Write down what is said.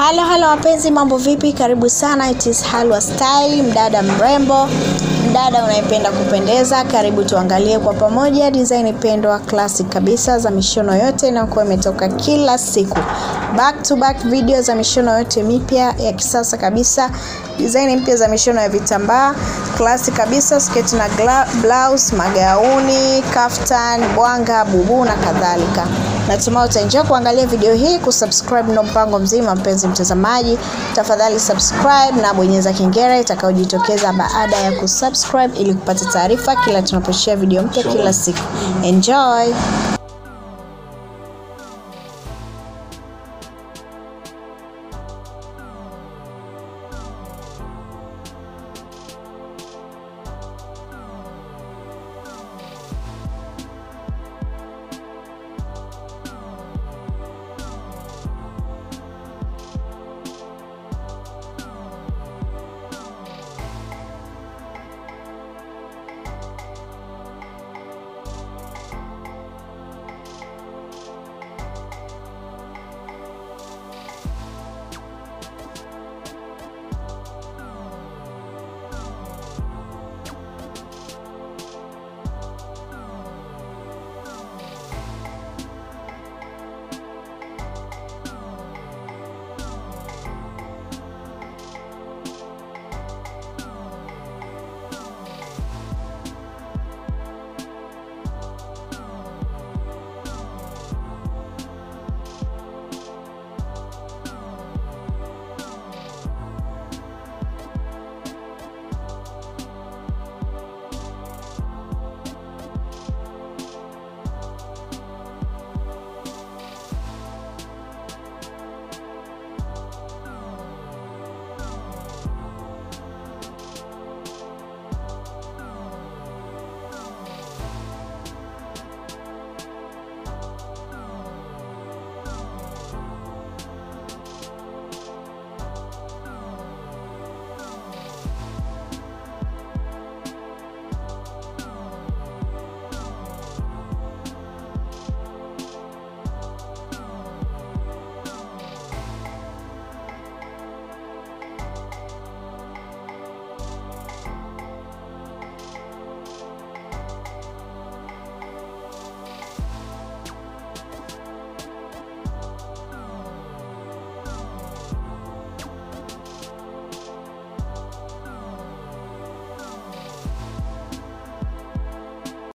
halo halo wapenzi mambo vipi karibu sana it is halwa style mdada mrembo mdada unayependa kupendeza karibu tuangalie kwa pamoja design pendwa classic kabisa za mishono yote inayokuwa imetoka kila siku back to back video za mishono yote mipya ya kisasa kabisa design mpya za mishono ya vitambaa classic kabisa sketi na gla- blouse magauni kaftan bwanga bubu na kadhalika natumai utaenjoy kuangalia video hii kusubscribe ndo mpango mzima mpenzi mtazamaji tafadhali subscribe na bonyeza kengele itakayojitokeza baada ya kusubscribe ili kupata taarifa kila tunaposhia video mpya kila siku enjoy